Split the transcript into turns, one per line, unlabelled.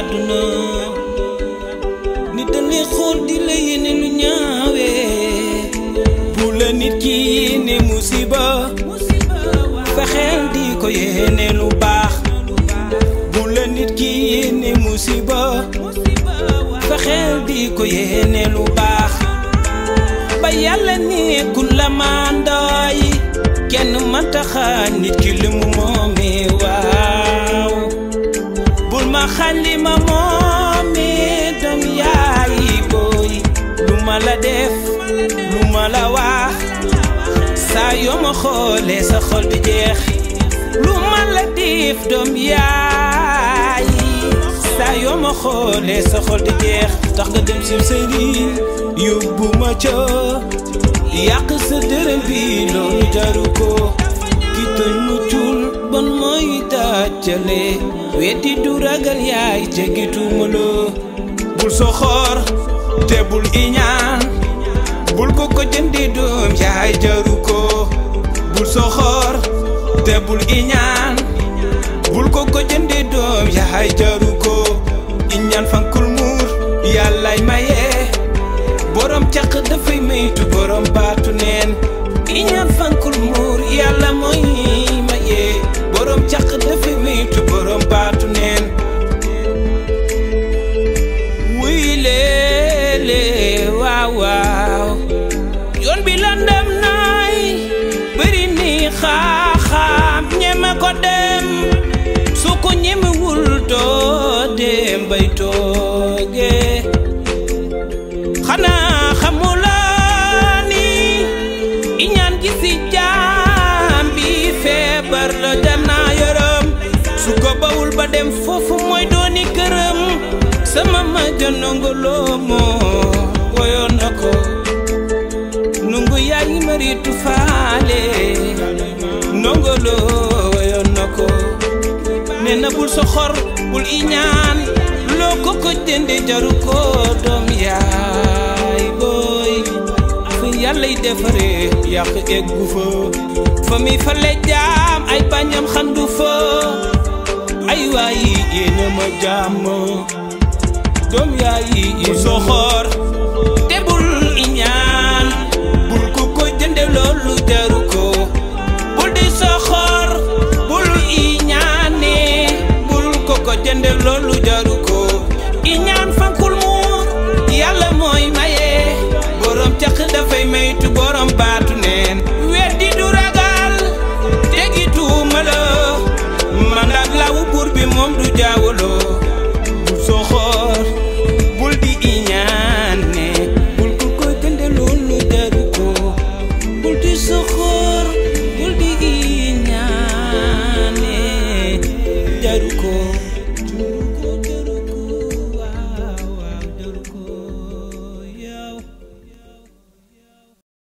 àdduna nit dañuy xool di la yéene lu ñaawee bu la nit ki yéene musiba fexeel di ko yéene lu baax bu la nit ki yéene musiba fexeel di ko yéene lu baax ba yàlla ne ku la mandaay kenn mënta xañ nit ki li mu moomee waaw bul ma xañ li ma moomee doom yaay booy lu ma la def lu ma la wax saa yoo ma xoolee sa xol bi jeex lu ma la def doom yaay saa yoo ma xoolee sa xol di jeex tax nga dem si sëriñ yóbbu ma ca yàq sa dërëm bi loolu jaru ko ki tooñ muccul bon mooy dàccale weddi du ragal yaay jeggitu ma loo bul soxor te bul iñaan bul ko ko jëndi doom yaay jaru ko bul soxor te bul iñaan bul ko ko jëndi doom yaay jaru ko iñaan fankul muur yàllay maye borom caq dafay maytu borom baatu neen iñaan fankul muur yàlla mooy maye borom caq dafay maytu borom baatu neen wuy leele waaw waaw yoon bi landam naay bëri ni xaaxaam ñeme ko dem su ko ñemewul doo dem bay tooge xanaa xamulaa ni iñaan gi si jaam bi feebar la dem naa yërëm su ko bawul ba dem foofu mooy dooni këram sama ma ja nongoloo moo woyoon na ko nungu yaay maritu faale nongoloo woyoon na ko nee na bul soxor bul iñaan loo ko ko jënde jaru ko doom yaay booy fa yàllay defare yàq eggu fa fa mi fa le jaam ay bañam xandu fa ay waayi yéena ma jàmm doom yaay bul soxor